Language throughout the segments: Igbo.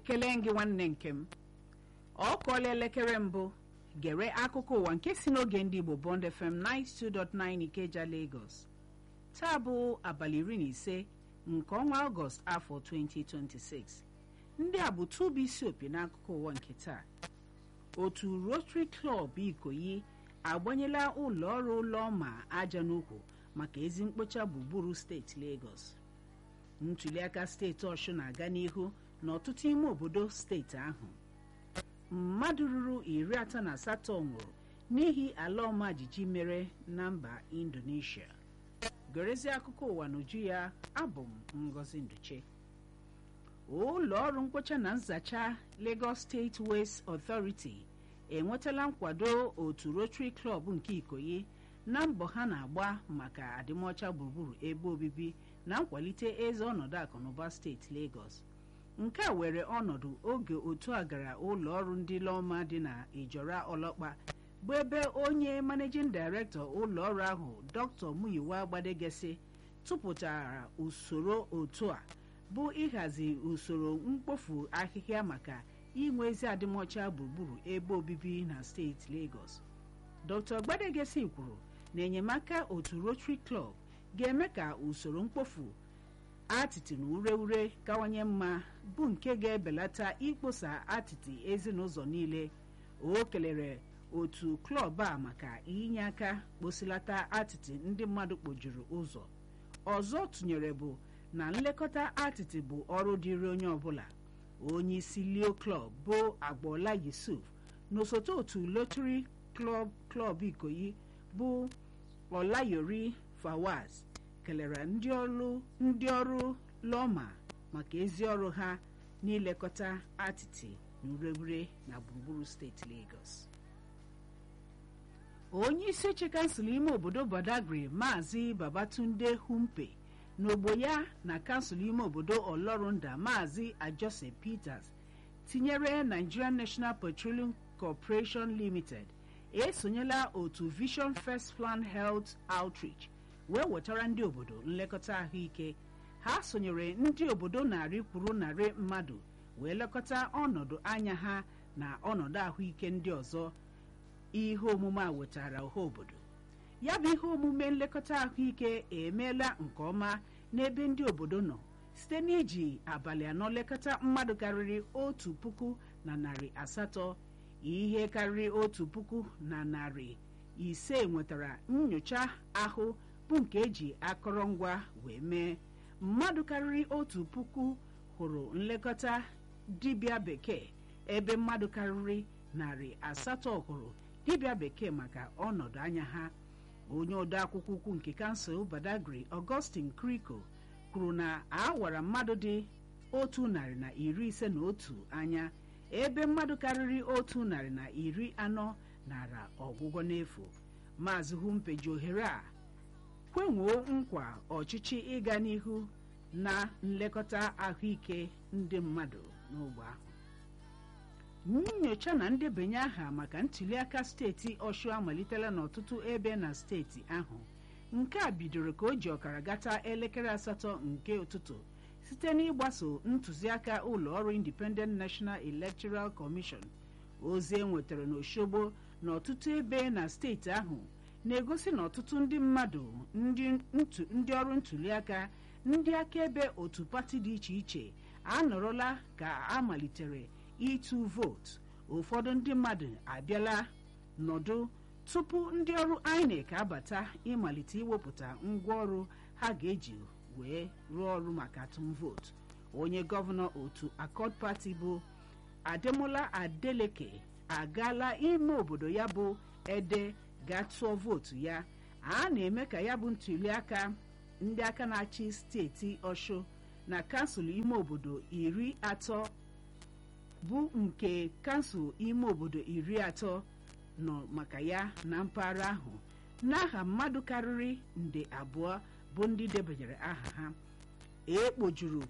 ekele gị nwanne nke m ọ kụọla elekere mbụ gere akụkọ ụwa nke si n'oge ndị Igbo Bond FM 92.9 Ikeja Lagos taa bụ abalị iri na ise nke ọnwa ọgọst afọ 2026 ndị a bụ tụbụ isi opi n'akụkọ ụwa nke taa otu Rotary Club Ikoyi agbanyela ụlọ ọrụ ụlọma aja n'ukwu maka ezi mkpocha gburugburu steeti Lagos ntuliaka steeti Ọshụ na-aga n'ihu n'ọtụtụ ime obodo steeti ahụ mmadụ ruru iri atọ na asatọ nwụrụ n'ihi ala ọma jijiji mere na mba Indonesia gerezie akụkọ ụwa n'uju ya abụ m Ngozi Nduche ụlọ ọrụ mkpocha na nzacha Lagos State Waste Authority enwetala nkwado otu Rotary Club nke Ikoyi na mbọ ha na-agba maka adịmọcha gburugburu ebe obibi na nkwalite eze ọnọdụ akụnụba steeti Lagos nke a were ọnọdụ oge otu a gara ụlọ ọrụ ndị Lọma dị na Ijora Ọlọkpa bụ ebe onye managing director ụlọ ọrụ ahụ Dr. Muyiwa Gbadegesi tụpụtara usoro otu a bụ ịhazi usoro mkpofu ahịhịa maka inwe ezi adịmọcha gburugburu ebe obibi na steeti Lagos Dr. Gbadegesi kwuru na enyemaka otu Rotary Club ga-eme ka usoro mkpofu atịtị na ure ure kawanye mma bụ nke ga-ebelata ikposa atịtị ezinụzọ niile o kelere otu klọb a maka inye aka kposilata atịtị ndị mmadụ kpojuru ụzọ ọzọ tụnyere bụ na nlekọta atịtị bụ ọrụ dịrị onye ọbụla onye isi leo klọb bụ agboola yusuf na osote otu lotri klọb klọb ikoyi bụ ọlayori fawaz kelere ndị ọrụ ndị ọrụ lọma maka ezi ọrụ ha n'ilekọta atịtị na ureure na gburugburu steeti Lagos onye isi oche kansụl ime obodo Badagry maazị Babatunde Humpe n'ogbo ya na kansụl ime obodo Ọlọrunda maazị Ajose Peters tinyere Nigerian National Petroleum Corporation Limited esonyela otu Vision First Plan Health Outreach wee wetara ndị obodo nlekọta ahụike ha sonyere ndị obodo narị kwuru narị mmadụ wee lekọta ọnọdụ anya ha na ọnọdụ ahụike ndị ọzọ ihe omume a wetara ọha obodo ya bụ ihe omume nlekọta ahụike emeela nke ọma n'ebe ndị obodo nọ site n'iji abalị anọ lekọta mmadụ karịrị otu puku na narị asatọ ihe karịrị otu puku na narị ise nwetara nyocha ahụ bụ nke eji akọrọngwa wee mee mmadụ karịrị otu puku hụrụ nlekọta dibịa bekee ebe mmadụ karịrị narị asatọ hụrụ dibịa bekee maka ọnọdụ anya ha onye odeakwụkwọ ukwu nke kansụl Badagry Augustine Kriko kwuru na a wara mmadụ dị otu narị na iri ise na otu anya ebe mmadụ karịrị otu narị na iri anọ nara ọgwụgwọ n'efu maazị Humpe ji ohere a kwenwuo nkwa ọchịchị ịga n'ihu na nlekọta ahụike ndị mmadụ n'ogbe ahụ nnyocha na ndebanye aha maka ntuliaka steeti Ọshụ amalitela n'ọtụtụ ebe na steeti ahụ nke a bidoro ka o ji ọkara gata elekere asatọ nke ụtụtụ site n'ịgbaso ntụziaka ụlọ ọrụ Independent National Electoral Commission ozi e nwetara n'Oshogbo na ọtụtụ ebe na steeti ahụ na-egosi na ọtụtụ ndị mmadụ ndị ọrụ ntuliaka ndị akaebe otu pati dị iche iche anọrọla ka a malitere ịtụ vootu ụfọdụ ndị mmadụ abịala nọdụ tupu ndị ọrụ INEC abata ịmalite iwepụta ngwaọrụ ha ga-eji wee rụọ ọrụ maka atụm vootu onye gọvanọ otu Accord Party bụ Ademola Adeleke agaala ime obodo ya bụ Ede gaa tụọ vootu ya a na-eme ka ya bụ ntuliaka ndị aka na-achị steeti Ọshụ na kansụl ime obodo iri atọ bụ nke kansụl ime obodo iri atọ nọ maka ya na mpaghara ahụ n'aha mmadụ karịrị nde abụọ bụ ndị debanyere aha ha ekpojuru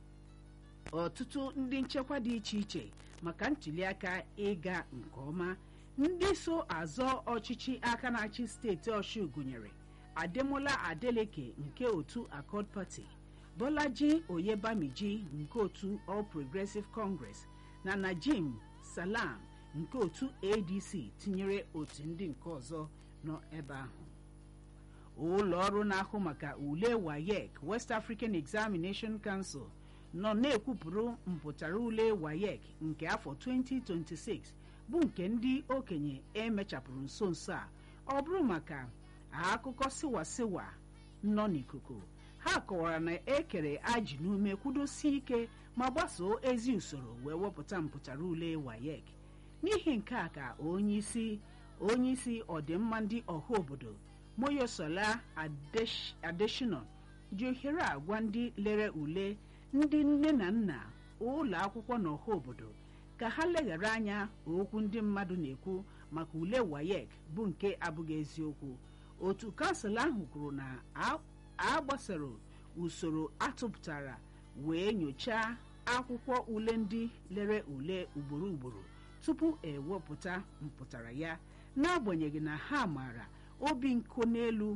ọtụtụ ndị nchekwa dị iche iche maka ntuliaka ịga nke ọma ndị so azọ ọchịchị aka na-achị steeti Ọshụ gụnyere Ademola Adeleke nke otu Accord Party bolaji oyebamiji nke otu all progressive congress na najim salam nke otu adc tinyere otu ndị nke ọzọ nọ ebe ahụ ụlọ ọrụ na-ahụ maka ule wayek west african examination council nọ na-ekwupụrụ mpụtara ule wayek nke afọ 2026 bụ nke ndị okenye emechapụrụ nso nso a ọ bụrụ maka akụkọ siwasiwa nọ n'ikuku ha kọwara na ekere ajị n'ume kwudosie ike ma gbasoo ezi usoro wee wepụta mpụtara ule wayek n'ihi nke a ka onyeisi onyeisi ọdịmma ndị ọha obodo moyosola adeshino ji ohere agwa ndị lere ule ndị nne na nna ụlọ akwụkwọ na ọha obodo ka ha leghara anya okwu ndị mmadụ na-ekwu maka ule wayek bụ nke abụghị eziokwu otu kansụl ahụ kwuru na a gbasara usoro atụpụtara wee nyochaa akwụkwọ ule ndị lere ule ugboro ugboro tupu ewepụta mpụtara ya n'agbanyeghị na ha maara obi nko n'elu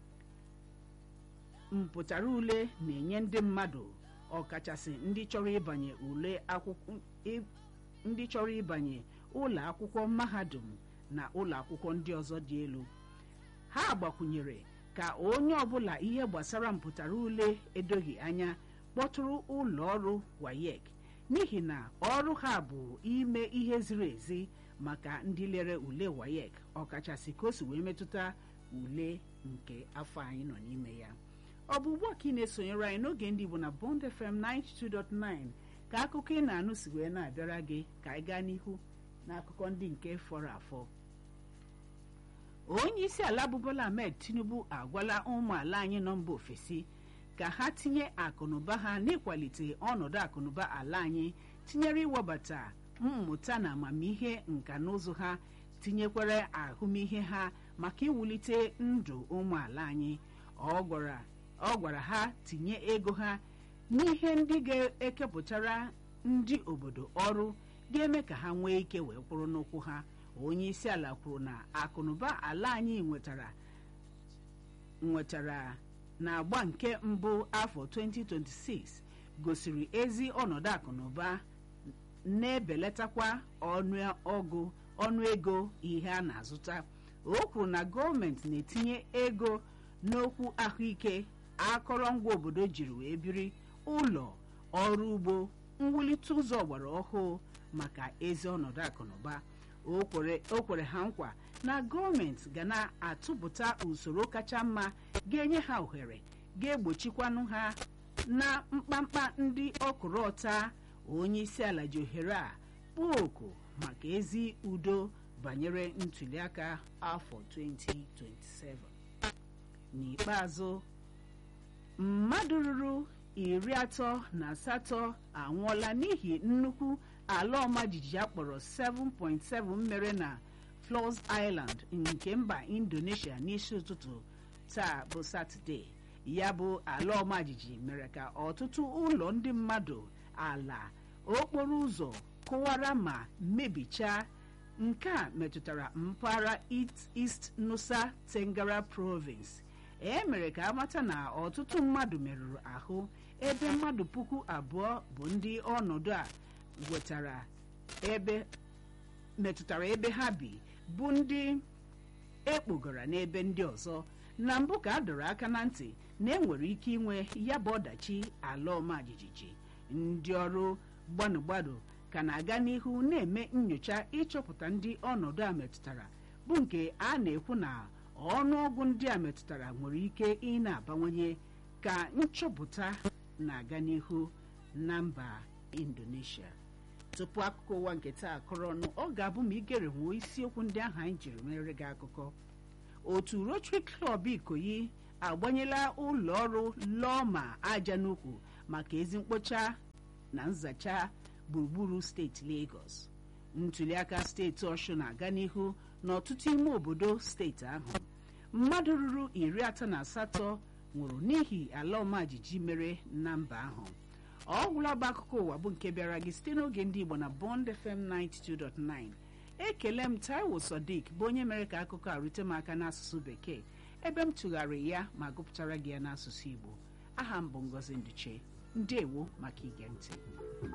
mpụtara ule na-enye ndị mmadụ ọkachasị ndị chọrọ ịbanye ule akwụkwọ ndị chọrọ ịbanye ụlọ akwụkwọ mahadum na ụlọ akwụkwọ ndị ọzọ dị elu ha gbakwunyere ka onye ọbụla ihe gbasara mpụtara ule edoghị anya kpọtụrụ ụlọ ọrụ wayek n'ihi na ọrụ ha bụ ime ihe ziri ezi maka ndị lere ule wayek ọkachasị ka o si wee metụta ule nke afọ anyị nọ n'ime ya ọ bụ ugbu a ka ị na-esonyere anyị n'oge ndị Igbo na Bond FM 92.9 ka akụkọ ị na-anụ si wee na-abịara gị ka anyị gaa n'ihu n'akụkọ ndị nke fọrọ afọ onye isi ala bụ Bola Ahmed Tinubu agwala ụmụala anyị nọ mba ofesi ka ha tinye akụnụba ha n'ịkwalite ọnọdụ akụnụba ala anyị tinyere iwebata mmụta na amamihe nka na ụzụ ha tinyekwere ahụmihe ha maka iwulite ndụ ụmụala anyị ọ gwara ọ gwara ha tinye ego ha n'ihe ndị ga-ekepụtara ndị obodo ọrụ ga-eme ka ha nwee ike wee kwụrụ n'ụkwụ ha onye isi ala kwuru na akụnụba ala anyị nwetara nwetara na-agba nke mbụ afọ 2026 gosiri ezi ọnọdụ akụnụba na-ebelatakwa ọnụọgụ ọnụego ihe a na-azụta o kwuru na gọọmenti na-etinye ego n'okwu ahụike akọrọngwa obodo jiri wee biri ụlọ ọrụ ugbo mwulite ụzọ ọgbara ọhụụ maka ezi ọnọdụ akụnụba o kwere ha nkwa na gọọmenti ga na-atụpụta usoro kacha mma ga-enye ha ohere ga-egbochikwanụ ha na mkpamkpa ndị ọkụrụ ọta onye isi ala ji ohere a kpọọ oku maka ezi udo banyere ntuliaka afọ 2027 n'ikpeazụ mmadụ ruru iri atọ na asatọ anwụọla n'ihi nnukwu ala ọma jijiji akpọrọ 7.7 mere na Flores Island nke mba Indonesia n'isi ụtụtụ taa bụ Satọde ya bụ ala ọma jijiji mere ka ọtụtụ ụlọ ndị mmadụ ala okporo ụzọ kụwara ma mebichaa nke a metụtara mpaghara East Nusa Tenggara Province e mere ka amata na ọtụtụ mmadụ merụrụ ahụ ebe mmadụ puku abụọ bụ ndị ọnọdụ a wetara ebe metụtara ebe ha bi bụ ndị ekpogara n'ebe ndị ọzọ na mbụ ka a dọrọ aka na ntị na enwere ike inwe ya bụ ọdachi ala ọma jijiji ndị ọrụ gbanụgbanụ ka na-aga n'ihu na-eme nyocha ịchọpụta ndị ọnọdụ a metụtara bụ nke a na-ekwu na ọnụọgụ ndị a metụtara nwere ike ị na-abawanye ka nchọpụta na-aga n'ihu na mba Indonesia tupu akụkọ ụwa nke taa kọrọ ọnụ ọ ga-abụ ma igere nwuo isiokwu ndị ahụ anyị jiri mere gị akụkọ otu Rotary Club Ikoyi agbanyela ụlọ ọrụ Lọma aja n'ukwu maka ezi mkpocha na nzacha gburugburu steeti Lagos ntuliaka steeti Ọshụn na-aga n'ihu n'ọtụtụ ime obodo steeti ahụ mmadụ ruru iri atọ na asatọ nwụrụ n'ihi ala ọma jijiji mere na mba ahụ ọ gwụla bụ akụkọ ụwa bụ nke bịara gị site n'oge ndị Igbo na Bond FM 92.9 ekele m Taiwo Sodiq bụ onye mere ka akụkọ a rute m aka n'asụsụ bekee ebe m tụgharị ya ma gụpụtara gị ya n'asụsụ Igbo aha m bụ ngozi nduche ndewo maka ige ntị